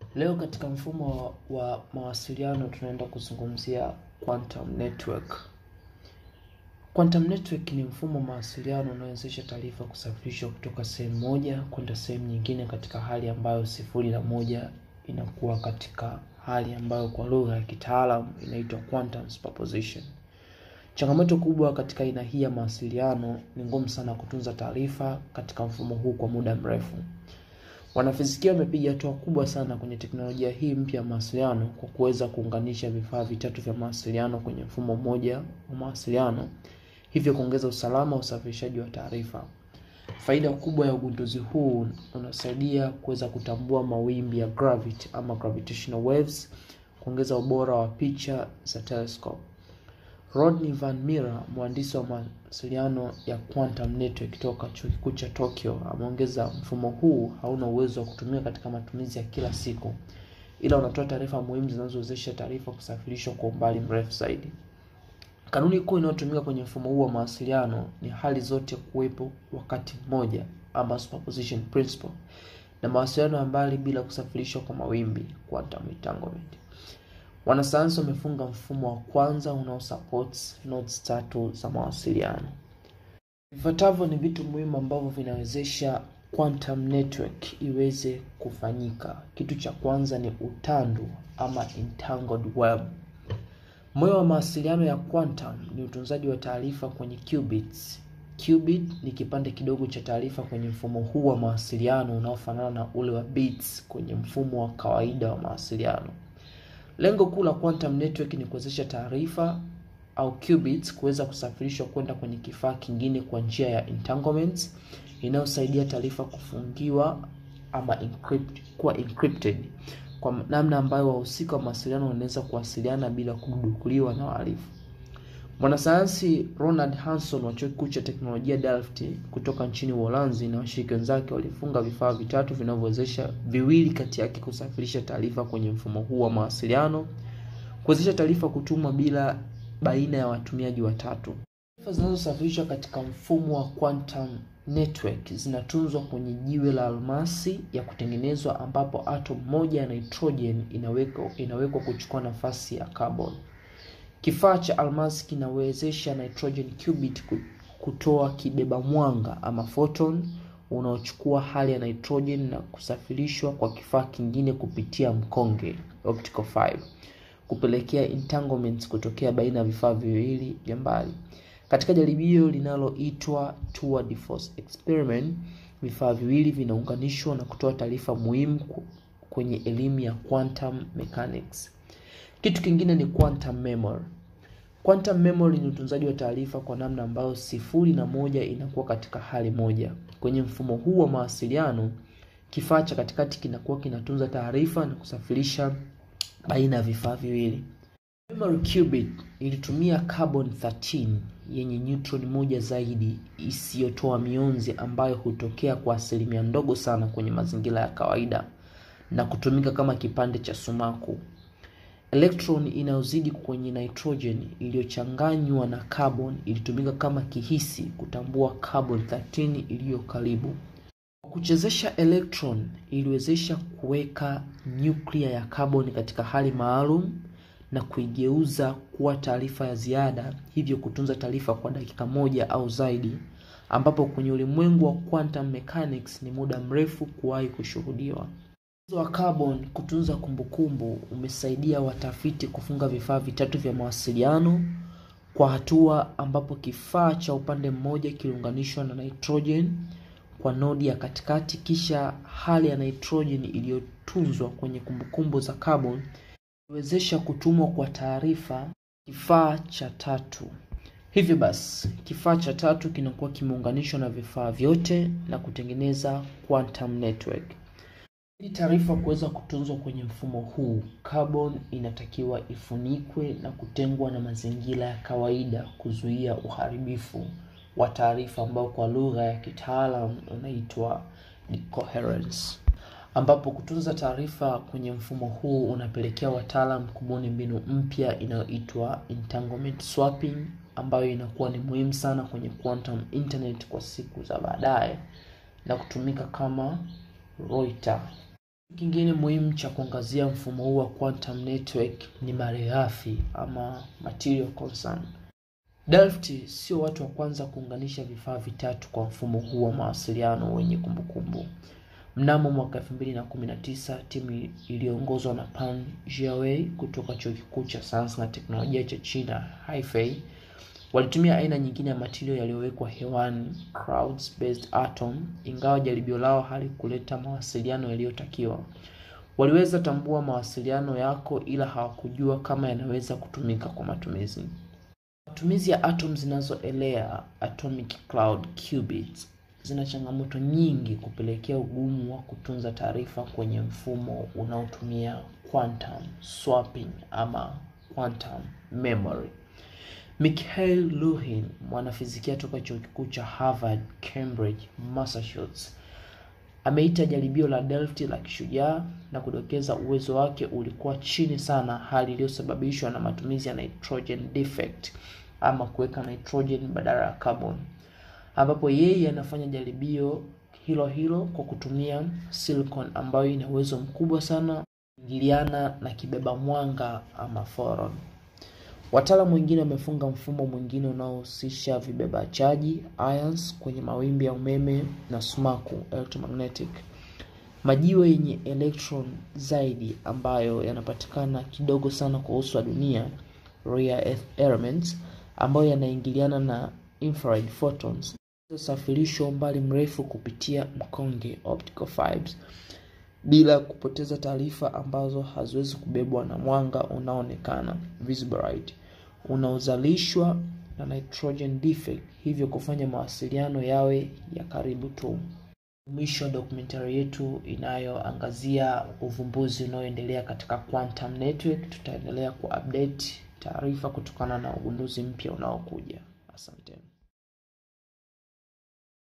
Leo katika mfumo wa mawasiliano tunaenda kuzungumzia quantum network. Quantum network ni mfumo wa mawasiliano unaowezesha taarifa kusafirishwa kutoka sehemu moja kwenda sehemu nyingine katika hali ambayo sifuri na moja inakuwa katika hali ambayo kwa lugha ya kitaalamu inaitwa quantum superposition. Changamoto kubwa katika aina hii ya mawasiliano ni ngumu sana kutunza taarifa katika mfumo huu kwa muda mrefu. Wanafizikia wamepiga hatua kubwa sana kwenye teknolojia hii mpya ya mawasiliano kwa kuweza kuunganisha vifaa vitatu vya mawasiliano kwenye mfumo mmoja wa mawasiliano, hivyo kuongeza usalama wa usafirishaji wa taarifa. Faida kubwa ya ugunduzi huu unasaidia kuweza kutambua mawimbi ya gravity ama gravitational waves, kuongeza ubora wa picha za telescope. Rodney Van Mira, mhandisi wa mawasiliano ya quantum network toka chuo kikuu cha Tokyo, ameongeza mfumo huu hauna uwezo wa kutumika katika matumizi ya kila siku, ila unatoa taarifa muhimu zinazowezesha taarifa kusafirishwa kwa umbali mrefu zaidi. Kanuni kuu inayotumika kwenye mfumo huu wa mawasiliano ni hali zote kuwepo wakati mmoja ama superposition principle, na mawasiliano ya mbali bila kusafirishwa kwa mawimbi quantum entanglement. Wanasayansi wamefunga mfumo wa kwanza unaosupport nodes tatu za mawasiliano. Vifuatavyo ni vitu muhimu ambavyo vinawezesha quantum network iweze kufanyika. Kitu cha kwanza ni utandu ama entangled web. Moyo wa mawasiliano ya quantum ni utunzaji wa taarifa kwenye qubits. Qubit ni kipande kidogo cha taarifa kwenye mfumo huu wa mawasiliano unaofanana na ule wa bits kwenye mfumo wa kawaida wa mawasiliano. Lengo kuu la quantum network ni kuwezesha taarifa au qubits kuweza kusafirishwa kwenda kwenye kifaa kingine kwa njia ya entanglements inayosaidia taarifa kufungiwa ama encrypt, kuwa encrypted kwa namna ambayo wahusika wa mawasiliano wanaweza kuwasiliana bila kudukuliwa na wahalifu. Mwanasayansi Ronald Hanson wa chuo kikuu cha teknolojia Delft kutoka nchini Uholanzi na washiriki wenzake walifunga vifaa vitatu vinavyowezesha viwili kati yake kusafirisha taarifa kwenye mfumo huu wa mawasiliano, kuwezesha taarifa kutumwa bila baina ya watumiaji watatu. Taarifa zinazosafirishwa katika mfumo wa quantum network zinatunzwa kwenye jiwe la almasi ya kutengenezwa, ambapo atom moja ya nitrogen inawekwa inawekwa kuchukua nafasi ya carbon. Kifaa cha almasi kinawezesha nitrogen qubit kutoa kibeba mwanga ama photon unaochukua hali ya nitrogen na kusafirishwa kwa kifaa kingine kupitia mkonge optical fiber, kupelekea entanglements kutokea baina ya vifaa viwili vya mbali. Katika jaribio linaloitwa tour de force experiment, vifaa viwili vinaunganishwa na kutoa taarifa muhimu kwenye elimu ya quantum mechanics. Kitu kingine ni quantum memory. Quantum memory ni utunzaji wa taarifa kwa namna ambayo sifuri na moja inakuwa katika hali moja. Kwenye mfumo huu wa mawasiliano, kifaa cha katikati kinakuwa kinatunza taarifa na kusafirisha baina ya vifaa viwili. Memory qubit ilitumia carbon 13 yenye neutron moja zaidi isiyotoa mionzi ambayo hutokea kwa asilimia ndogo sana kwenye mazingira ya kawaida na kutumika kama kipande cha sumaku. Electron inayozidi kwenye nitrogen iliyochanganywa na carbon ilitumika kama kihisi kutambua carbon 13 iliyo karibu. Kwa kuchezesha electron, iliwezesha kuweka nyuklia ya carbon katika hali maalum na kuigeuza kuwa taarifa ya ziada, hivyo kutunza taarifa kwa dakika moja au zaidi, ambapo kwenye ulimwengu wa quantum mechanics ni muda mrefu kuwahi kushuhudiwa. Uwezo wa carbon kutunza kumbukumbu umesaidia watafiti kufunga vifaa vitatu vya mawasiliano kwa hatua ambapo kifaa cha upande mmoja kiliunganishwa na nitrogen kwa nodi ya katikati, kisha hali ya nitrogen iliyotunzwa kwenye kumbukumbu za carbon iliwezesha kutumwa kwa taarifa kifaa cha tatu. Hivyo basi, kifaa cha tatu kinakuwa kimeunganishwa na vifaa vyote na kutengeneza quantum network. Ili taarifa kuweza kutunzwa kwenye mfumo huu, carbon inatakiwa ifunikwe na kutengwa na mazingira ya kawaida kuzuia uharibifu wa taarifa ambao kwa lugha ya kitaalamu unaitwa decoherence, ambapo kutunza taarifa kwenye mfumo huu unapelekea wataalam kubuni mbinu mpya inayoitwa entanglement swapping, ambayo inakuwa ni muhimu sana kwenye quantum internet kwa siku za baadaye na kutumika kama Reuters Kingine muhimu cha kuangazia mfumo huu wa quantum network ni malighafi ama material concern. Delft sio watu wa kwanza kuunganisha vifaa vitatu kwa mfumo huu wa mawasiliano wenye kumbukumbu. Mnamo mwaka 2019 timu iliyoongozwa na Pan Jiawei kutoka chuo kikuu cha sayansi na teknolojia cha China Haifei walitumia aina nyingine ya material yaliyowekwa hewani clouds based atom. Ingawa jaribio lao halikuleta mawasiliano yaliyotakiwa, waliweza tambua mawasiliano yako, ila hawakujua kama yanaweza kutumika kwa matumizi. Matumizi ya atom zinazoelea atomic cloud qubits zina changamoto nyingi kupelekea ugumu wa kutunza taarifa kwenye mfumo unaotumia quantum swapping ama quantum memory. Mikhail Luhin, mwanafizikia toka chuo kikuu cha Harvard, Cambridge, Massachusetts, ameita jaribio la Delft la kishujaa na kudokeza uwezo wake ulikuwa chini sana, hali iliyosababishwa na matumizi ya nitrogen defect ama kuweka nitrogen badala ya carbon, ambapo yeye anafanya jaribio hilo hilo kwa kutumia silicon ambayo ina uwezo mkubwa sana kuingiliana na kibeba mwanga ama photon. Wataalamu wengine wamefunga mfumo mwingine unaohusisha vibeba chaji ions kwenye mawimbi ya umeme na sumaku electromagnetic, majiwe yenye electron zaidi ambayo yanapatikana kidogo sana kwa uso wa dunia, rare earth elements, ambayo yanaingiliana na infrared photons safirishwa umbali mrefu kupitia mkonge optical fibers bila kupoteza taarifa ambazo haziwezi kubebwa na mwanga unaoonekana visible light unaozalishwa na nitrogen defect, hivyo kufanya mawasiliano yawe ya karibu tu. Mwisho wa dokumentari yetu inayoangazia uvumbuzi unaoendelea katika quantum network. Tutaendelea kuupdate taarifa kutokana na ugunduzi mpya unaokuja. Asanteni.